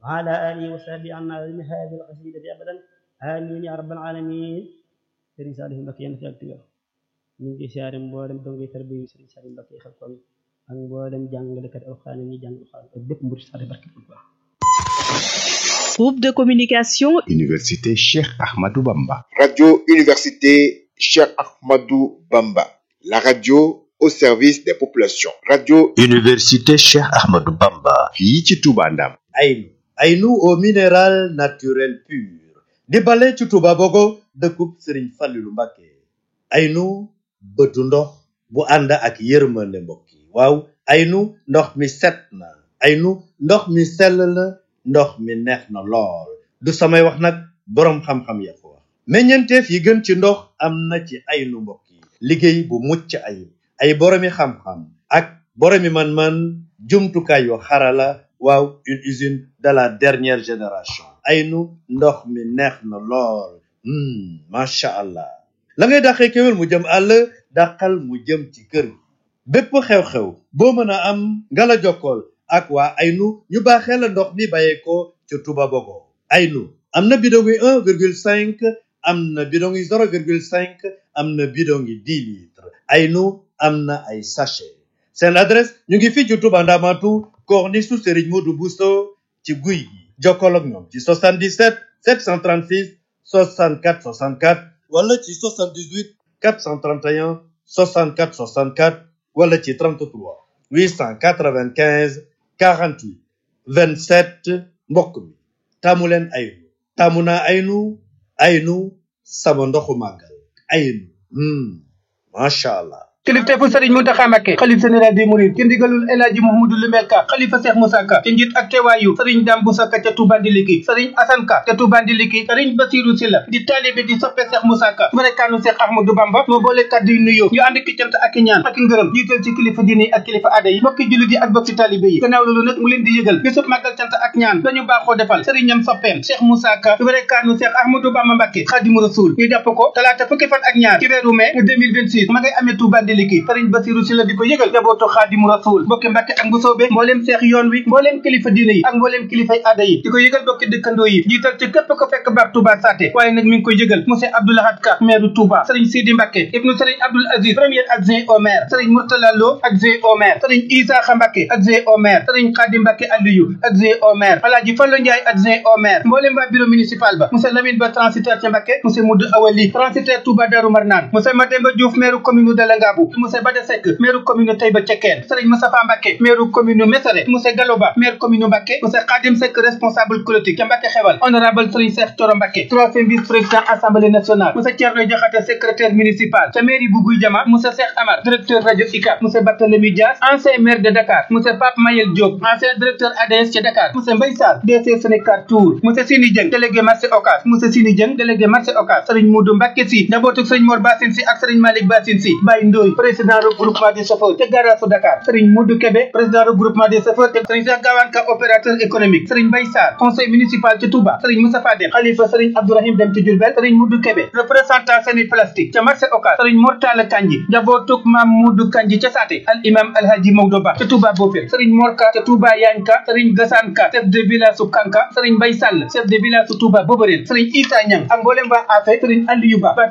وعلى آله وصحبه عنا من هذه القصيدة أبدا آمين يا رب العالمين sëriñ Saliou Mbacké yéen fi ak tiwér ñu ngi siyaare mboolem dongay tarbiya yi sëriñ Saliou Mbacké xel kon ak mboolem jàngalekat alxuraan ñi jàng alxuraan ak bépp mbir saare barke bu baax Groupe de communication Université Cheikh Ahmadou Bamba. Radio Université Cheikh Ahmadou Bamba. La radio au service des populations. Radio Université Cheikh Ahmadou Bamba. fii ci Touba Ndam. Aynu Aynu au minéral naturel pur di bale ci Touba Bogo dëkkub Sëriñ Fallilu Mbàkke Aynu bëtu ndox bu ànd ak yërmande mbokk yi waaw Aynu ndox mi set na Aynu ndox mi sell na ndox mi neex na lool du samay wax nag boroom xam-xam ya ko wax meññeenteef yi gën ci ndox am na ci Aynu mbokk yi liggéey bu mucc ayib ay boroomi xam-xam ak boroomi man-man jumtukaay yu xarala waaw une usine de la dernière génération aynu ndox mi neex na lool macha allah la ngay dàqee kéwél mu jëm àll dàqal mu jëm ci kër gi bépp xew-xew boo mën a am nga la jokkool ak waa aynu ñu baaxee la ndox mi bàyyeekoo ca Touba Bogo aynu am na bidon yi un virgule cinq am na bidon yi zéro virgule cinq am na bidon yi dix litres aynu am na ay sachet seen adresse ñu ngi fii ci Touba Ndamatu corniche su Serigne Modou Bousso ci guy gi jokkoo ak ñoom ci 77 736 64 64 wala ci 78 431 64 64 wala ci 33 895 48 27 mbokk mi taamu leen aynu taamu naa aynu aynu sama ndoxu màggal aynu macha allah. kilifteefu sëriñ Muntaxa Mbàkke xalif général des mourides ci ndigalul El Hadji Mouhamadou Lumel Ka xalifa Cheikh Moussa Ka ci njiit ak teewaayu sëriñ Dame Boussa Ka ca Touba Ndiliki sëriñ Assane Ka ca Touba Ndiliki sëriñ Basirou Sylla di taalibe di soppe Cheikh Moussa Ka barekaanu Cheikh Ahmadou Bamba moo boole kàddu yu nuyoo ñu ànd ki cant ak i ñaan ak i ngërëm jiital ci kilifa diine ak kilifa aada yi bokki jullit yi ak bokki taalibe yi gannaaw loolu nag mu leen di yëgal bisub màggal cant ak ñaan dañu baaxoo defal sëriñam soppeem Cheikh Moussa Ka barekaanu Cheikh Ahmadou Bamba Mbàkke Xaadimu Rasuul ñu jàpp ko talaata fukki fan ak ñaar ci weeru mai 2026 ma ngay amee Touba Ndiliki sëriñ Basiru si la di ko yëgal jabootu xaadimu rasul mbokki mbàkke ak mbusoobe mbooleem seex yoon wi mbooleem kilifa diine yi ak mbooleem kilifay aada yi di ko yëgal bokki dëkkandoo yi jiital ci képp ko fekk baax Touba Saté waaye nag mi ngi koy yëgal monsieur Abdoulahad Ka maire Touba sëriñ Sidi Mbàkke ibnu sëriñ Abdoul Aziz premier adjoint au maire sëriñ Mourtala Lo adjoint au maire sëriñ Isaaxa Mbàkke adjoint au maire sëriñ Xaadim Mbàkke Aliyu adjoint au maire Alaaji Fallu Njaay adjoint au maire mbooleem waa bureau municipal ba monsieur Lamine Ba transitaire ca Mbàkke monsieur Moudou Awali transitaire Touba Darou Marnaan monsieur Mademba Diouf maire commune de Langabou monsieur Bada Seck maire commune Taïba Cekkeen Serigne Moustapha Mbacké maire commune Mesere monsieur Galoba maire commune Mbacké monsieur Khadim Seck responsable politique ca Mbacké xewal honorable Serigne Cheikh Thioro Mbacké troisième vice président assemblée nationale monsieur Thierno Diakhaté secrétaire municipal ca mairie bu Guy Jama monsieur Cheikh Amar directeur radio ICAP monsieur Barthélémy Dias ancien maire de Dakar monsieur Pape Mayel Diop ancien directeur ADS ca Dakar monsieur Mbaye Sarr DC Sénégal Tour monsieur Sini Dieng délégué marché Ocass monsieur Sini Dieng délégué marché Ocass Serigne Moudou Mbacké Sy njabootu Serigne Mor Bassine Sy ak Serigne Malick Bassine Sy Baye Ndoye président regroupement des chauffeurs te garage su Dakar Serigne Modou Kébé président regroupement des chauffeurs te Serigne Cheikh Gawane Ka opérateur économique Serigne Mbaye Sarr conseil municipal ci Touba Serigne Moustapha Dem xalifa Serigne Abdourahim Dem ci Diourbel Serigne Modou Kébé représentant Seni plastique ca marché Ocass Serigne Mortala Kanji njabootuk Mam Modou Kanji ca Saté al imam Alhaji Maodo Ba ca Touba Bofil Serigne Morka ca Touba Yanka Serigne Gassane Ka chef de village su Kanka Serigne Mbaye Sall chef de village su Touba Boborel Serigne Issa Niang ak mboolem waa Afe Serigne Aliou Ba